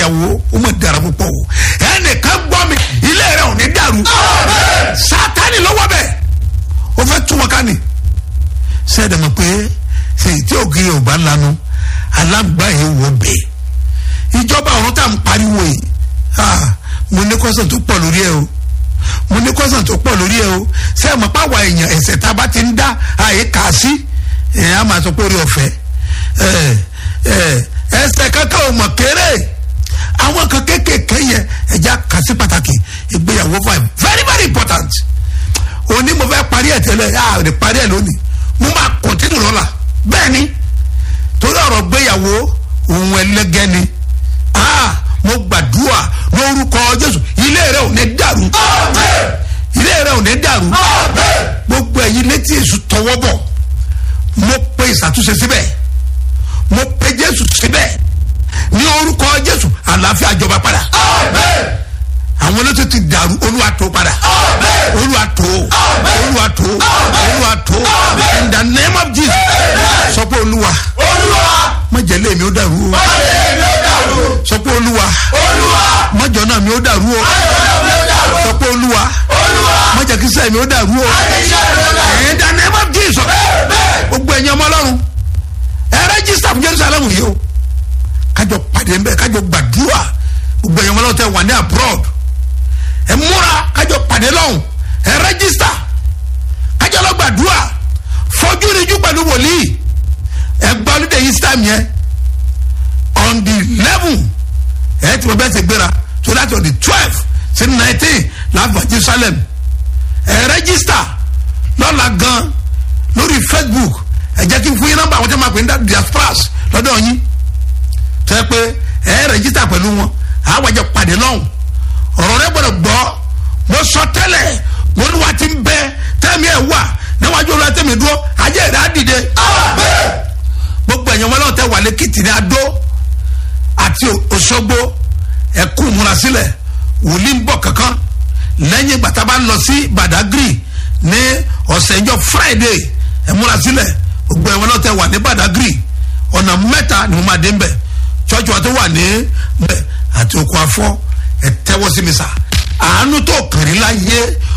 ìyàwó ó mọ̀ dára púpọ̀ o ẹnìkan gbọ́ mi ilé rẹ̀ ò ní dàrú sátani lọ́wọ́ bẹ̀ ó fẹ́ tún wọn ká ní sẹ́ẹ̀dẹ̀ mọ̀ pé sèyí tí ògì yorùbá lanu alágbá yẹn wọ bẹ́ẹ̀ ìjọba ọ̀run tá à ń pariwo yìí ah, mo ní kọ́sàn tó pọ̀ lórí ẹ o mo ní kọ́sàn tó pọ̀ lórí ẹ o sẹ́ẹ̀ mọ̀ páwa èèyàn ẹ̀sẹ̀ tá a bá ti ń dá àyè kà á sí ẹ̀ á máa sọ pé orí ọ̀fẹ́ ẹ̀ ẹ̀ ẹsẹ̀ kankan ò mọ̀ kéré àwọn kan kéékèèké yẹn ẹja kà sí pàtàkì ìgbéyàwó five very very important òní mo fẹ́ parí ẹ̀ tẹ́lẹ̀ a ò lè parí ẹ̀ lónìí mo máa kọ̀ntínú lọ́la bẹ́ẹ̀ ni torí ọ̀rọ̀ gbéyàwó òun ẹlẹ́gẹ́ ni ah mo gbàdúrà lórúkọ jésù ilé rẹ ò ní dàrú ilé rẹ ò ní dàrú gbogbo ẹ̀yin létí èṣù tọwọ́ bọ̀ mo pe ìṣàtúnṣe síbẹ̀ mo pe jésù síbẹ̀ ní orúkọ jésù àlàáfíà jọba padà àwọn olóṣèlú ti dàrú olúwa tó padà olúwa tó olúwa tó olúwa tó in the name of jesus sọ pé olúwa má jẹ́ lé mi ó dàrú o sọ pé olúwa má jọ náà mi ó dàrú o sọ pé olúwa má jẹ́ kí sẹ́yìn mi ó dàrú o in the name of jesus gbogbo ẹ̀yin ọmọ ọlọ́run ẹ rẹ́jísítà fún jerusalem yìí o kájọ pàdé ńbẹ kájọ gbàdúrà gbogbo ẹ̀yin ọmọ ọlọ́run tẹ wà ní abroad ẹ múra kájọ pàdé lọ́hùn ẹ rẹ́jísítà kájọ lọ gbàdúrà fọjú níjú pẹ̀lú wòlíì ẹ gbọ́ ní dèyí sítámù yẹn on the eleven ẹ ti mọ bẹ́ẹ̀ ṣe gbéra so that's on the twelve sí nineteen láàbà jerusalem ẹ rẹ́jísítà lọ́la gan lórí facebook ẹ jẹ́ kí n fún yín nọ́mbà àwọn tí wọ́n máa pè ní diasporas lọ́dọ̀ yín tó yẹ pé ẹ rẹ́jísítà pẹ̀lú wọn àwọn àjọ pàdé lọ́hùn ọ̀rọ̀ rẹ gbọ́dọ̀ gbọ́ mo sọ tẹ́lẹ̀ mo ní wa ti ń bẹ tẹ́mi ẹ̀ wà níwájú olúwa tẹ́mi dúró ajé rẹ̀ á dìde gbogbo ẹ̀yàn wọn lọ́wọ́ tẹ́ wà lẹ́kìtì ní adó àti òṣogbo ẹ̀kú múra sílẹ̀ wòlíì ń bọ̀ kankan lẹ́yìn ìgbà tá a bá lọ sí badagry ní ọ̀sẹ̀ ìjọ friday ẹ̀ múra sílẹ̀ gbogbo ẹ̀wọ̀n náà tẹ́ wà ní badagry ọ̀nà mẹ́ta ni mo máa dé ń bẹ̀ church wa tó wà ní bẹ̀ àti oko afọ́ ẹ̀ tẹ́wọ́ sí mi sà àánú tó kàn rí láyé